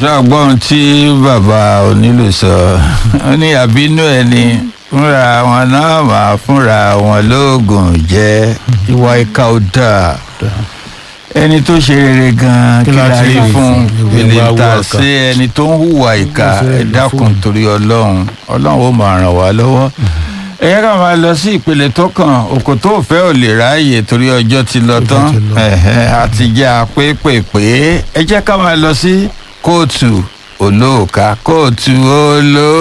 ṣàgbọ́n tí bàbá onílù sọ ó ní àbínú ẹni fúnra wọn náà máa fúnra wọn lóògùn jẹ ìwà ìka ò dáa ẹni tó ṣe rere gan Kí kí la la ti rí rí fún fún? gbèlè Ìwà ta ìka. sí ẹni tó ń hùwà ìka Ó ṣe ẹ dákun fún. torí ọlọ́run ọlọ́run ó máa ràn wá lọ́wọ́ ẹ yẹ ká máa lọ sí ìpele tó kàn òkò tó fẹ́ ò lè ráàyè torí ọjọ́ ti lọ Ọjọ́ tán ti lọ. ẹ̀hẹ́, àti jẹ́ àpépèpé ẹ jẹ́ ká máa lọ sí kóòtù olóòka kóòtù olóòka.